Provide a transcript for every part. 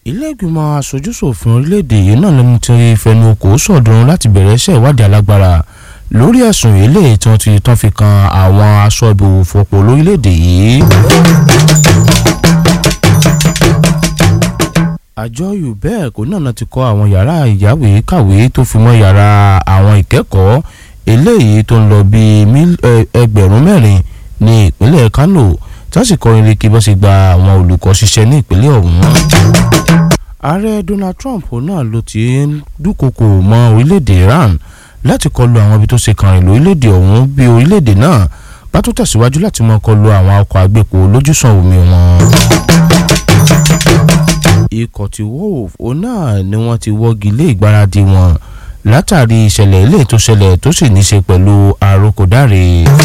ilé-ìgbìmọ̀ aṣojúṣòfin orílẹ̀-èdè yìí náà lẹ́nu tí fẹnu kò sọ̀dún láti bẹ̀rẹ̀ iṣẹ́ ìwádìí alágbára lórí ẹ̀sùn eléyìí tí wọ́n ti tán fi kan àwọn aṣọ ìbòwò fọ̀pọ̀ lórílẹ̀-èdè yìí. àjọ ubec náà ti kọ́ àwọn yàrá ìyáwé kàwé tó fi mọ́ yàrá àwọn ìkẹ́kọ̀ọ́ eléyìí tó ń lọ bíi ẹgbẹ̀rún mẹ́rin ní ìpínlẹ̀ kano tí wọ́n sì kọ́ irin kí bọ́ sì gba àwọn olùkọ́ ṣiṣẹ́ ní ìpínlẹ̀ ọ̀hún. ààrẹ donald trump náà ló ti ń dúnkokò mọ́ orílẹ̀-èdè iran láti kọlu àwọn ibi tó ṣe kàn rìn lórílẹ̀-èdè ọ̀hún bí orílẹ̀-èdè náà bá tó tẹ̀síwájú láti mọ́ kọlu àwọn ọkọ̀ agbépo lójúsàn omi wọn. ikọ̀ ti wolf òun náà ni wọ́n ti wọ́gi lé ìgbáradì wọn látàrí ìṣẹ̀lẹ̀ ilé tó ṣẹlẹ̀ tó sì ní ṣe pẹ̀lú àròkọ̀dáre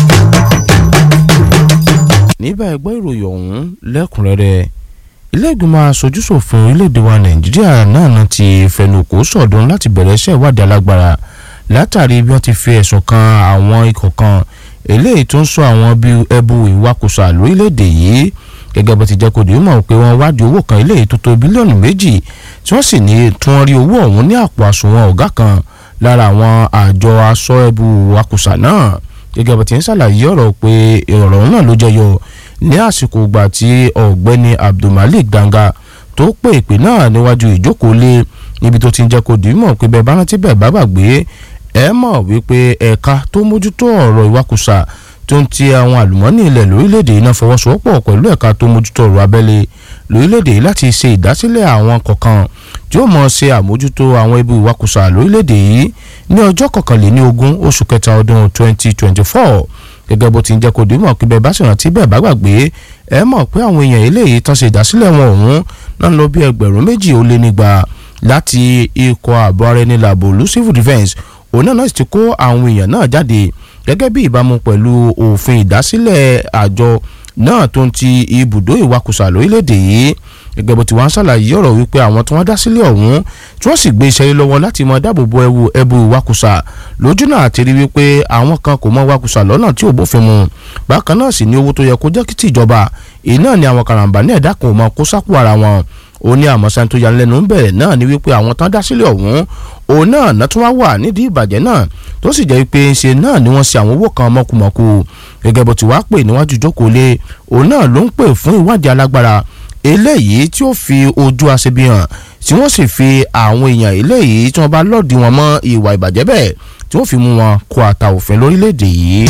níbà ẹgbẹ́ ìròyìn ọ̀hún lẹ́kùnrẹ́rẹ́ ilé-ìgbìmọ̀ aṣojúṣòfin orílẹ̀-èdè wa nàìjíríà náà ti fẹnukò sọ̀dún láti bẹ̀rẹ̀ iṣẹ́ ìwádìí alágbára látàrí bí wọ́n ti fi ẹ̀sùn kan àwọn ikọ̀ kan eléyìí tó ń sọ àwọn bíi ẹbu ìwakùsà lórílẹ̀-èdè yìí gẹ́gẹ́ bó ti jẹ́ kó dìímọ̀ pé wọ́n wádìí owó kan eléyìí tó tó bílíọ̀nù méjì tí wọ́n sì ní tí wọ́n rí owó ọ̀hún ní àpò àsùnwọ̀n ọ̀gá kan lára àwọn àjọ aṣọ ẹbu ìwakùsà náà gẹ́gẹ́ bó ti ń ṣàlàyé ọ̀rọ̀ pé ọ̀rọ̀ náà ló jẹyọ ní àsìkò ìgbà tí ọ̀gbẹ́ni abdulmalik danga tó pè ìpè náà níwájú ìjókòó lé níbi tó ti ń jẹ́ kó dìímọ̀ pé bẹ́ẹ̀ bá rántí bẹ́ẹ̀ bá gbàgbé ẹ mọ̀ wípé ẹ̀ka tó mójútó ọ̀rọ̀ ìwakùsà tó ń ti àwọn àlùmọ́ọ́nì ilẹ̀ lórílẹ̀‐èdè yìí náà fọwọ́sowọ́pọ̀ pẹ̀lú ẹ̀ka tó mójútó ọ̀rọ̀ abẹ́lé lórílẹ̀‐èdè yìí láti ṣe ìdásílẹ̀ àwọn kọ̀ọ̀kan tí ó mọ̀ ṣe àmójútó àwọn ibi ìwakùsà lórílẹ̀‐èdè yìí ní ọjọ́ kọkànléní ogún oṣù kẹta ọdún 2024 gẹ́gẹ́ bó ti ń jẹ́ kó dìímọ̀ pé bẹ́ẹ̀ bá sì rántí bẹ́ẹ̀ bá gbàgbé ẹ mọ̀ pé àwọn èèyàn eléyìí tán ṣe ìdásílẹ̀ wọn ọ̀hún náà lọ bí ẹgbẹ̀rún méjì ó lé nígbà láti ikọ̀ ààbò ara ẹni làbò lu civil defence òun náà sì ti kó àwọn èèyàn náà jáde gẹ́gẹ́ bí ìbámu pẹ̀lú òfin ìdásílẹ̀ àjọ náà tó ń ti ibùdó ìwakùsà lórílẹ̀‐èdè yìí gẹ́gẹ́ bó ti wá ń ṣàlàyé ọ̀rọ̀ wípé àwọn tí wọ́n dá sílẹ̀ ọ̀hún tí wọ́n sì gbé iṣẹ́ yìí lọ́wọ́ láti mọ dáàbò bo ẹwu ẹbu ìwakùsà lójú náà àti rí wípé àwọn kan kò mọ ìwakùsà lọ́nà tí ò bófin mu bákan náà sì ní owó tó yẹ kó jẹ́ kí tìjọba èyí náà ni àwọn karambà ní ẹ̀dá kan ò mọ kó sápò ara wọn ó ní àmọ́sán tó yanilẹ́nu ń bẹ̀rẹ̀ náà ni wípé àwọn tán dá sílẹ̀ ọ̀hún òun náà náà tún wá wà nídìí ìbàjẹ́ náà tó sì jẹ́ pé ṣe náà ni wọ́n ṣe àwọn owó kan mọ́kùmọ́kù gẹ́gẹ́ bó ti wá pè níwájú jókòó lé òun náà ló ń pè fún ìwádìí alágbára eléyìí tí ó fi ojú aṣebi hàn tí wọ́n sì fi àwọn èèyàn eléyìí tí wọ́n bá lọ́ọ̀dì wọn mọ́ ìwà ìbàjẹ́ bẹ́ẹ̀ tí wọ́n fi mú wọn kó ata òfin lórílẹ̀‐èdè yìí.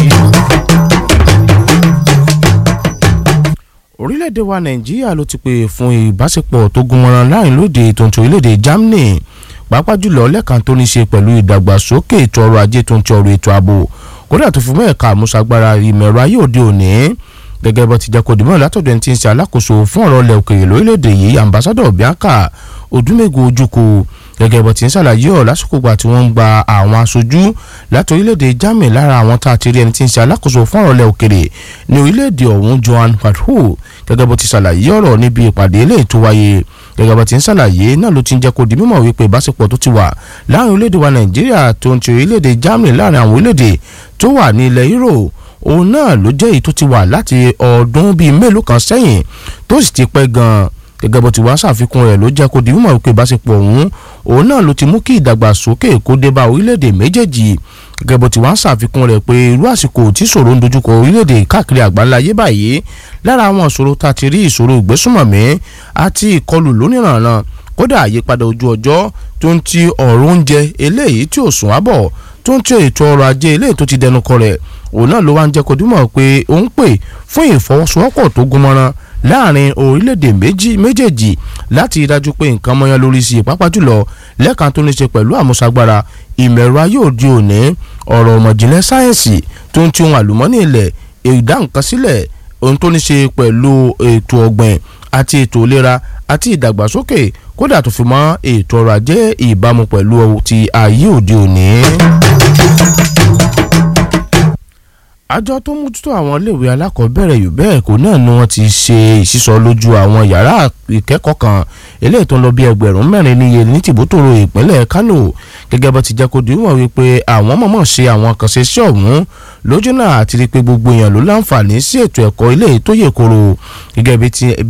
orílẹ̀-èdè wa nàìjíríà ló ti pè fún ìbáṣepọ̀ tó gúnmọ́ran láàrin lóde tó ń ti orílẹ̀-èdè germany pàápàá jùlọ lẹ́ẹ̀kan tó ní ṣe pẹ̀lú ìdàgbàsókè ètò ọrọ̀ ajé tó ń ti ọrọ̀ ètò ààbò kódà tó fi mọ́ ẹ̀ka àmúṣagbára ìmọ̀ ẹ̀rọ ayé òde òní gẹ́gẹ́ bó ti jẹ́ kó dìmọ̀ látọ̀dọ̀ ẹni tí ń ṣe alákòóso fún ọ̀rọ̀ ilẹ̀ òkèèrè lórílẹ̀‐èdè yìí ambassadọ̀ bianca odúmẹ́gun ojúkò gẹ́gẹ́ bó ti ń ṣàlàyé ọ̀ lásìkò gbà tí wọ́n ń gba àwọn aṣojú láti orílẹ̀‐èdè germany lára àwọn tá a ti rí ẹni tí ń ṣe alákòóso fún ọ̀rọ̀ ilẹ̀ òkèèrè ní orílẹ̀‐èdè ọ̀hún johan padhu gẹ́gẹ́ bó ti ṣàlàyé ọ̀rọ̀ níbi ìpàdé eléyìí tó wáyé gẹ́gẹ́ bó ti ń ṣàlàyé náà ló ti ń jẹ́ kó di mímọ̀ wípé ìbáṣepọ̀ tó ti wà láàrin orílẹ̀‐èdè wa nàìjíríà tó ń ti orílẹ̀‐èdè germany láàrin àwọn orílẹ̀‐èdè tó wà ní ilẹ̀ europe òun náà ló jẹ́ èyí tó ti wà láti ọdún bíi mélòó kan sẹ́yìn tó sì ti pẹ́ gan-an gẹ́gẹ́ bó ti wá ṣàfikún rẹ̀ ló jẹ́ kó di mímọ̀ wípé ìbáṣepọ̀ ọ̀hún òun náà ló ti mú kí ìdàgbàsókè kó dé bá orílẹ̀-èdè méjèèjì gẹ́gẹ́ bó ti wá ṣàfikún rẹ̀ pé irú àsìkò tí ìṣòro ń dojúkọ orílẹ̀-èdè káàkiri àgbáńlá ayé báyìí lára àwọn ìṣòro tá a ti rí ìṣòro ìgbésùnmọ̀mí àti ìkọlù lóníranran kódà àyípadà ojú ọjọ́ tó ń ti ọ̀rọ̀ oúnjẹ eléyìí tí ò sùn ábọ̀ tó ń ti ètò ọrọ̀ ajé eléyìí tó ti dẹnu kọlẹ̀ òun náà ló wá ń jẹ́ kó dúmọ̀ pé ó ń pè fún ìfọwọ́sowọ́pọ̀ tó gúnmọ́ran láàrin orílẹ̀-èdè méjì méjèèjì láti dájú pé nǹkan mọ́yán lórí sí i pàápàá jùlọ lẹ́ẹ̀kan tó ní ṣe pẹ̀lú àmúṣagbára ìmọ̀ ẹ̀rọ ayé òde òní ọ̀rọ̀ ọ̀mọ̀jìnlẹ̀ sáyẹ̀nsì tó ń ti ohun àlùmọ́nì ilẹ̀ ìdá nǹkan sílẹ̀ ohun tó ní ṣe pẹ̀lú ètò ọ̀gbìn àti ètò ìlera àti ìdàgbàsókè kódà tó fi mọ́ ètò ọrọ̀ ajé ìbámu pẹ̀lú ti ayé òde òní àjọ tó mójútó àwọn iléèwé alákọ̀ọ́bẹ̀rẹ̀ yìí bẹ́ẹ̀ kó náà ni wọ́n ti ṣe ìsísọ lójú àwọn yàrá ìkẹ́kọ̀ọ́ kan eléyìí tó ń lọ bí ẹgbẹ̀rún mẹ́rin níye ní tìbútòrò ìpínlẹ̀ Kánò gẹ́gẹ́ bó ti jẹ́ kó dìímọ̀ wípé àwọn mọ̀mọ́ ṣe àwọn kan ṣe iṣẹ́ ọ̀hún lójú náà àti rí pé gbogbo èèyàn ló láǹfààní sí ètò ẹ̀kọ́ eléyìí tó yè koro gẹ́gẹ́ bí